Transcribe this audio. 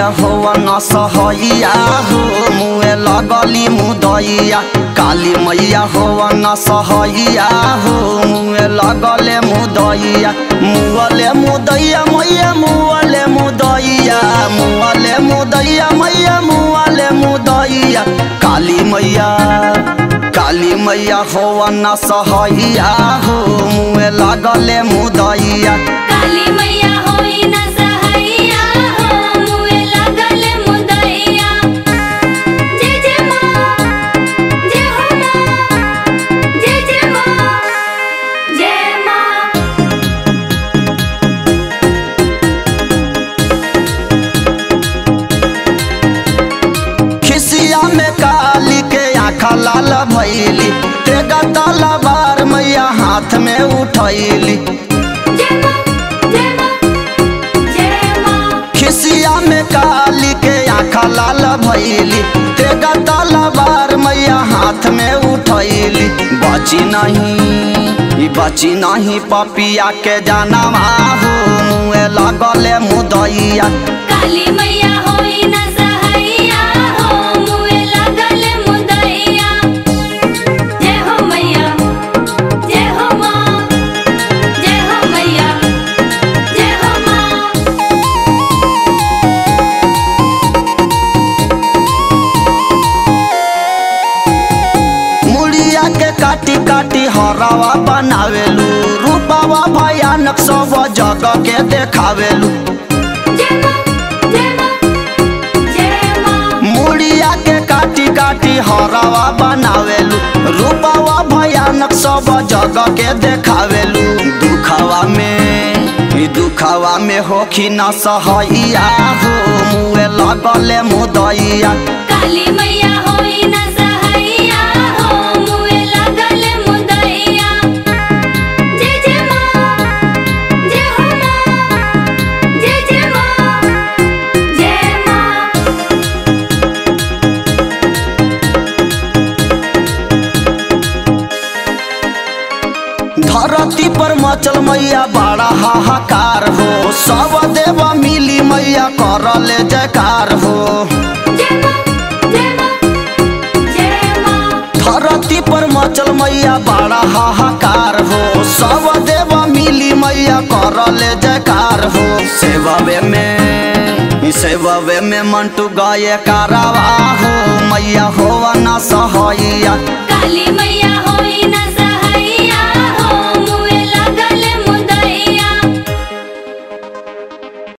मैया हो न सहैया हो मुए लगली मुदैया काली मैया हो न सहैया हो मुए लगले मुदैया मुअले मुदैया मैया मुअले मुदैया मुअले मुदैया मैया मुअले मुदैया काली मैया काली मैया हो न सहैया हो मुए लगले मुदैया काली मैया होई ना सहैया हो मुए लागल मुदैया जय जय माँ जय हो माँ जय जय माँ जय माँ खिसिया में काली के आँखा लाल भैली तेगा तलवार मैया हाथ में उठैली जय माँ जय माँ जय माँ खिसिया में काली के आँखा लाल भैली तेगा तलवार मैया हाथ में उठैली बची नहीं ई बची नहीं पपिया के जानवा हो मुँह लगले मुदैया काली मैया होई ना सहैया हो मुए लागल मुदैया जय हो मैया जय हो माँ जय हो मैया जय हो माँ मुड़िया के काटी काटी हरावा बनावेलू रूपावा भयानक सब जगह के देखावेलू जय माँ जय माँ जय माँ मुड़िया के काटी काटी हरावा बनावेलू रूपावा भयानक सब जगह के देखावेलू दुखावा में ई दुखावा में होखी न सहैया हो मुए लगले मुदैया काली मैया होई ना सहैया हो मुए लागल मुदैया जय जय माँ जय हो माँ जय जय माँ जय माँ धरती पर मचल मैया बड़ा हाहाकार हो सब देव मिली मैया करले जयकार हो जय माँ जय माँ जय माँ धरती पर मचल मैया बड़ा हाहाकार हो सब देव मिली मैया करले जयकार हो सेववे में सेववे में मंटू गाये कारवा हो मैया हो न सहैया काली मैया होई ना